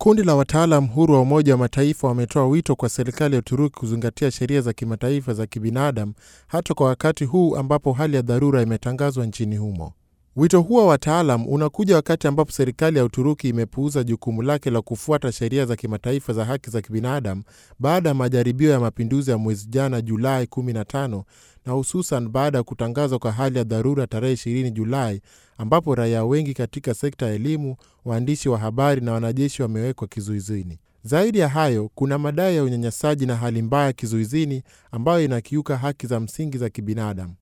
Kundi la wataalam huru wa Umoja wa Mataifa wametoa wito kwa serikali ya Uturuki kuzingatia sheria za kimataifa za kibinadamu hata kwa wakati huu ambapo hali ya dharura imetangazwa nchini humo. Wito huo wa wataalam unakuja wakati ambapo serikali ya Uturuki imepuuza jukumu lake la kufuata sheria za kimataifa za haki za kibinadamu baada ya majaribio ya mapinduzi ya mwezi jana Julai 15 na hususan baada ya kutangazwa kwa hali ya dharura tarehe 20 Julai ambapo raia wengi katika sekta ya elimu, waandishi wa habari na wanajeshi wamewekwa kizuizini. Zaidi ya hayo, kuna madai ya unyanyasaji na hali mbaya kizuizini ambayo inakiuka haki za msingi za kibinadamu.